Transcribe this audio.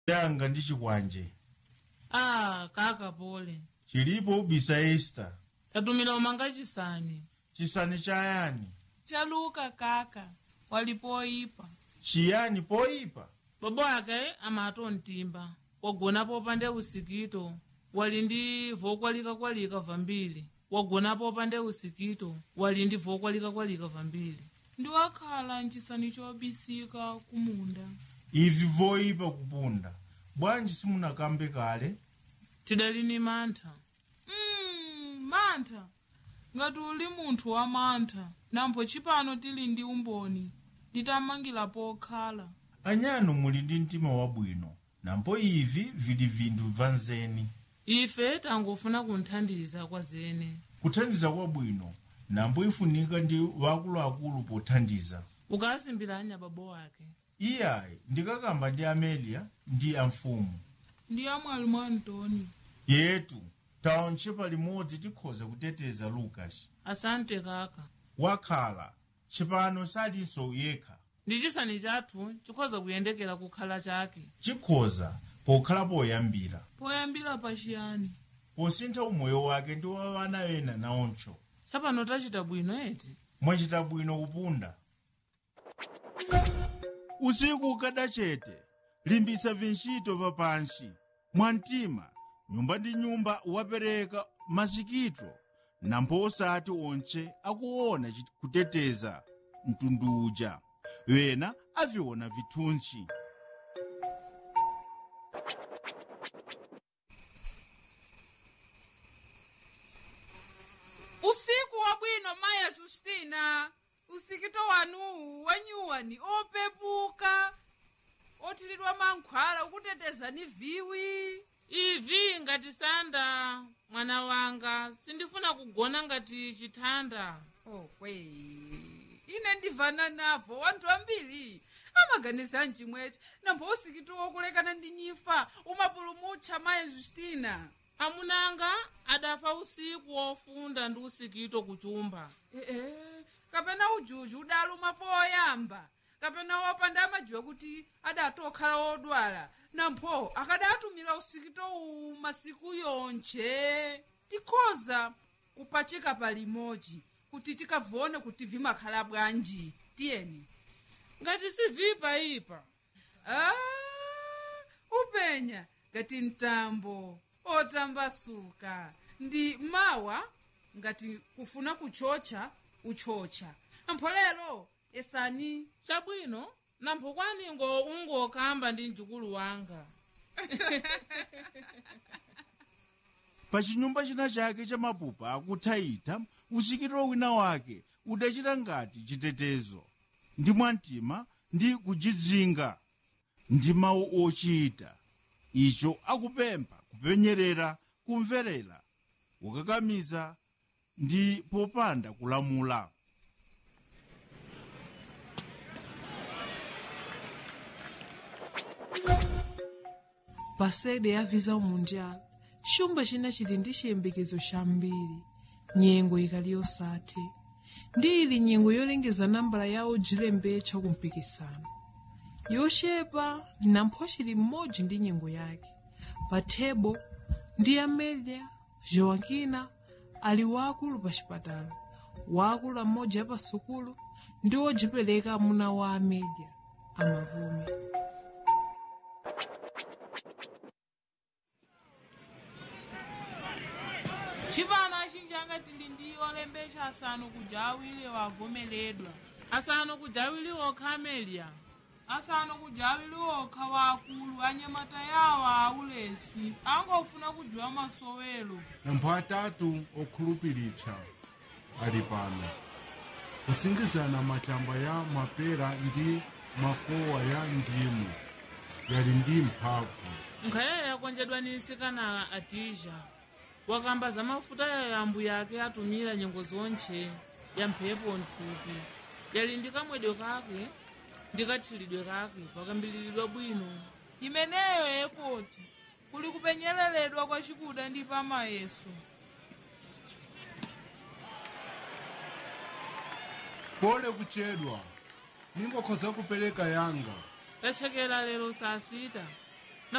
yanga ndi chikwanje ah kaka pole chilipo ubisa esta tatumira umanga chisani chisani chayani chaluka kaka walipoipa chiyani poyipa bobo ake amato mtimba wagona pande usikito wali ndi vokwalika-kwalika vambiri wagona pande usikito wali ndi vokwalika-kwalika vambiri ndiwakhala nchisani chobisika kumunda ivi voyipa kupunda bwanji simunakambe kale tidali ni mantha mm, mantha ngati uli munthu wa mantha nampho chipano tili ndi umboni nditamangira pokhala anyano muli ndi mtima wabwino nampo ivi vili vinthu bvanzeni ife tangofuna kunthandiza kwa zene kuthandiza kwabwino nampo ifunika ndi wakuluakulu pothandiza ukasimbiranya babo wake iyayi ndikakamba ndi amelia ndi amfumu ndi amwalimu antoni yetu taonche palimodzi tikhoza kuteteza lukasi asante kaka wakhala chipano salinso yekha ndi chisani chathu chikhoza kuyendekera kukhala chake chikhoza pokhala poyambira poyambira pachiyani posintha umoyo wake ndi wa wana ena naoncho chapano tachita bwino eti mwachita bwino kupunda usiku ukada chete limbisa vintchito vapansi mwamtima nyumba ndi nyumba wapereka masikito nampo osati onche akuona chi- kuteteza mtundu uja wena aviona vithunsi usiku wabwino maya justina usikito wanuwu wenyuwani opepuka othilidwa mankhwala ukuteteza ni viwi ivi ngati sanda mwana wanga sindifuna kugona ngati chithanda okwe ine ndivana navo wanthu ambiri amaganiza mchimweche nambo usikito wokulekana ndi nyifa umapulumutcha maya justina amunanga adafa usiku wofunda ndi usikito kuchumba ee kapena ujuju udaluma poyamba kapena wopanda amajiwa kuti adatokhala wodwala nampho akadatumira usikito uwu masiku yonche tikhoza kupachika palimodzi kuti tikavone kuti vimakhala bwanji tiyeni ngati sivipa ipa ah, upenya ngati mtambo otambasuka ndi mawa ngati kufuna kuchocha uchocha nampho lero esani chabwino nampho kwaningo ungokamba ndi mjukulu wanga pa chinyumba china chake cha mapupa akuthaitha usikito wina wake udachita ngati chitetezo ndi mwamtima ndi kujidzinga ndi mawu ochita icho akupempha kupenyerera kumverera kukakamiza ndi popanda kulamula pasede yaviza umunjala chumba china chili ndi chiyembekezo chambiri nyengo ikali yosathe ndi ili nyengo yolengeza nambala yawo jilembetcha kumpikisano yochepa nampho chili mmodzi ndi nyengo yake pa thebo ndi amelia joankina ali waakulu pa chipatala waakulu amodzi apa sukulu ndi wodzipereka amuna wa amelia amavume chipano achinjanga tili ndi olembetsa asanu kuja awiri wavomeredwa asanu kujawili okha amelia asanu kuja awiri okha waakulu anyamata yawo aulesi angofuna kujiwa masowelo nampho atatu okhulupiritsha ali pano kusingizana machamba ya mapera ndi makowa ya ndimu yali ndi mphamvu nkhayayo yakonjedwa ni nsikana atija wakamba za mafuta yayo ambuya ake atumira nyengo zonche ya mphepo nthupi yali ndi kamwedwe kake ndi kathilidwe kake pakambiliridwa bwino imeneyo yekoti kuli kupenyeleredwa kwa chikuda ndi pamayeso pole kuchedwa ningokhoza kupereka yanga tachekera lero saa sita